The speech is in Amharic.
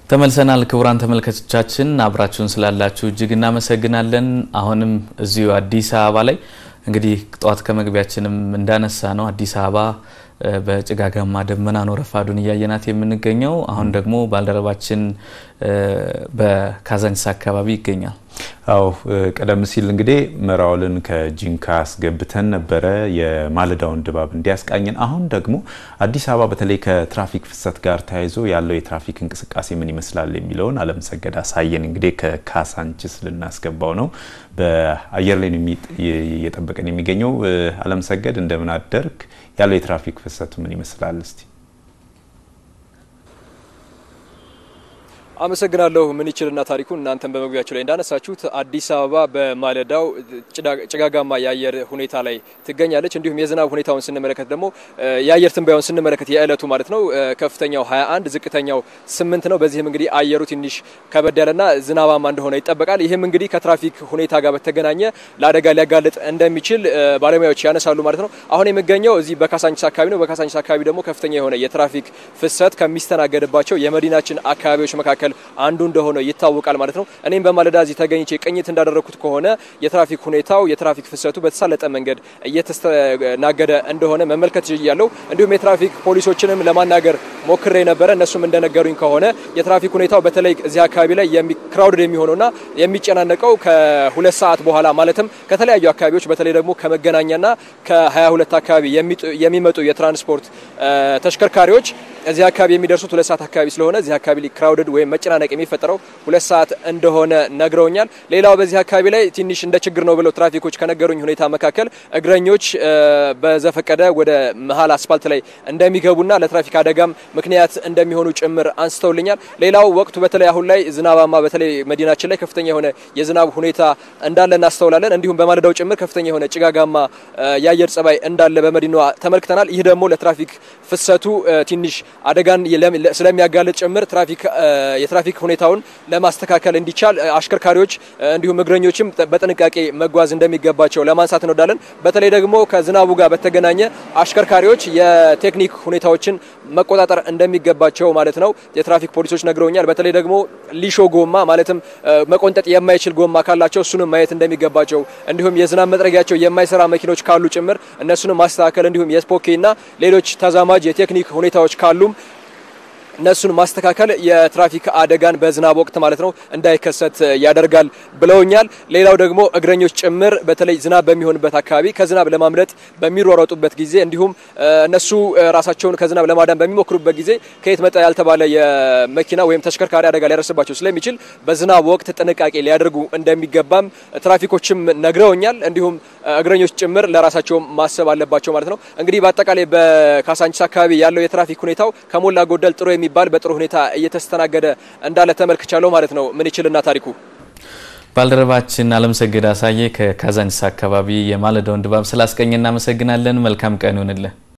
ተመልሰናል። ክቡራን ተመልካቾቻችን አብራችሁን ስላላችሁ እጅግ እናመሰግናለን። አሁንም እዚሁ አዲስ አበባ ላይ እንግዲህ ጠዋት ከመግቢያችንም እንዳነሳ ነው አዲስ አበባ በጭጋጋማ ደመና ነው ረፋዱን እያየናት የምንገኘው። አሁን ደግሞ ባልደረባችን በካዛንቺስ አካባቢ ይገኛል። አው ቀደም ሲል እንግዲህ መራውልን ከጂንካ አስገብተን ነበረ የማለዳውን ድባብ እንዲያስቃኝን። አሁን ደግሞ አዲስ አበባ በተለይ ከትራፊክ ፍሰት ጋር ተያይዞ ያለው የትራፊክ እንቅስቃሴ ምን ይመስላል የሚለውን አለምሰገድ አሳየን። እንግዲህ ከካዛንቺስ ልናስገባው ነው። በአየር ላይ እየጠበቀን የሚገኘው አለምሰገድ፣ እንደምን አደርግ? ያለው የትራፊክ ፍሰቱ ምን ይመስላል? እስቲ አመሰግናለሁ ምን ይችልና ታሪኩ እናንተን በመግቢያቸው ላይ እንዳነሳችሁት አዲስ አበባ በማለዳው ጭጋጋማ የአየር ሁኔታ ላይ ትገኛለች። እንዲሁም የዝናብ ሁኔታውን ስንመለከት ደግሞ የአየር ትንበያውን ስንመለከት የዕለቱ ማለት ነው ከፍተኛው 21 ዝቅተኛው 8 ነው። በዚህም እንግዲህ አየሩ ትንሽ ከበድ ያለና ዝናባማ እንደሆነ ይጠበቃል። ይህም እንግዲህ ከትራፊክ ሁኔታ ጋር በተገናኘ ለአደጋ ሊያጋልጥ እንደሚችል ባለሙያዎች ያነሳሉ ማለት ነው። አሁን የሚገኘው እዚህ በካዛንቺስ አካባቢ ነው። በካዛንቺስ አካባቢ ደግሞ ከፍተኛ የሆነ የትራፊክ ፍሰት ከሚስተናገድባቸው የመዲናችን አካባቢዎች መካከል አንዱ እንደሆነ ይታወቃል ማለት ነው። እኔም በማለዳ እዚህ ተገኝቼ ቅኝት እንዳደረግኩት ከሆነ የትራፊክ ሁኔታው የትራፊክ ፍሰቱ በተሳለጠ መንገድ እየተስተናገደ እንደሆነ መመልከት ያለው እንዲሁም የትራፊክ ፖሊሶችንም ለማናገር ሞክሬ ነበረ። እነሱም እንደነገሩኝ ከሆነ የትራፊክ ሁኔታው በተለይ እዚህ አካባቢ ላይ ክራውድድ የሚሆነውና የሚጨናነቀው ከሁለት ሰዓት በኋላ ማለትም ከተለያዩ አካባቢዎች በተለይ ደግሞ ከመገናኛና ከ22 አካባቢ የሚመጡ የትራንስፖርት ተሽከርካሪዎች እዚህ አካባቢ የሚደርሱት ሁለት ሰዓት አካባቢ ስለሆነ እዚህ አካባቢ ክራውድድ ወይም መጨናነቅ የሚፈጠረው ሁለት ሰዓት እንደሆነ ነግረውኛል። ሌላው በዚህ አካባቢ ላይ ትንሽ እንደ ችግር ነው ብለው ትራፊኮች ከነገሩኝ ሁኔታ መካከል እግረኞች በዘፈቀደ ወደ መሀል አስፋልት ላይ እንደሚገቡና ለትራፊክ አደጋም ምክንያት እንደሚሆኑ ጭምር አንስተውልኛል። ሌላው ወቅቱ በተለይ አሁን ላይ ዝናባማ በተለይ መዲናችን ላይ ከፍተኛ የሆነ የዝናብ ሁኔታ እንዳለ እናስተውላለን። እንዲሁም በማለዳው ጭምር ከፍተኛ የሆነ ጭጋጋማ የአየር ጸባይ እንዳለ በመዲናዋ ተመልክተናል። ይህ ደግሞ ለትራፊክ ፍሰቱ ትንሽ አደጋን ስለሚያጋልጥ ጭምር ትራፊክ የትራፊክ ሁኔታውን ለማስተካከል እንዲቻል አሽከርካሪዎች እንዲሁም እግረኞችም በጥንቃቄ መጓዝ እንደሚገባቸው ለማንሳት እንወዳለን። በተለይ ደግሞ ከዝናቡ ጋር በተገናኘ አሽከርካሪዎች የቴክኒክ ሁኔታዎችን መቆጣጠር እንደሚገባቸው ማለት ነው የትራፊክ ፖሊሶች ነግረውኛል። በተለይ ደግሞ ሊሾ ጎማ ማለትም መቆንጠጥ የማይችል ጎማ ካላቸው እሱንም ማየት እንደሚገባቸው እንዲሁም የዝናብ መጥረጊያቸው የማይሰራ መኪኖች ካሉ ጭምር እነሱንም ማስተካከል እንዲሁም የስፖኬና ሌሎች ተዛማጅ የቴክኒክ ሁኔታዎች ካሉም እነሱን ማስተካከል የትራፊክ አደጋን በዝናብ ወቅት ማለት ነው እንዳይከሰት ያደርጋል ብለውኛል። ሌላው ደግሞ እግረኞች ጭምር በተለይ ዝናብ በሚሆንበት አካባቢ ከዝናብ ለማምለጥ በሚሯሯጡበት ጊዜ እንዲሁም እነሱ ራሳቸውን ከዝናብ ለማዳን በሚሞክሩበት ጊዜ ከየት መጣ ያልተባለ የመኪና ወይም ተሽከርካሪ አደጋ ሊያደርስባቸው ስለሚችል በዝናብ ወቅት ጥንቃቄ ሊያደርጉ እንደሚገባም ትራፊኮችም ነግረውኛል። እንዲሁም እግረኞች ጭምር ለራሳቸው ማሰብ አለባቸው ማለት ነው። እንግዲህ በአጠቃላይ በካዛንቺስ አካባቢ ያለው የትራፊክ ሁኔታው ከሞላ ጎደል ጥሩ የሚባል በጥሩ ሁኔታ እየተስተናገደ እንዳለ ተመልክቻለሁ ማለት ነው። ምን ይችልና ታሪኩ ባልደረባችን አለምሰገድ አሳየ ከካዛንቺስ አካባቢ የማለዳውን ድባብ ስላስቀኝ እናመሰግናለን። መልካም ቀን ይሁንልህ።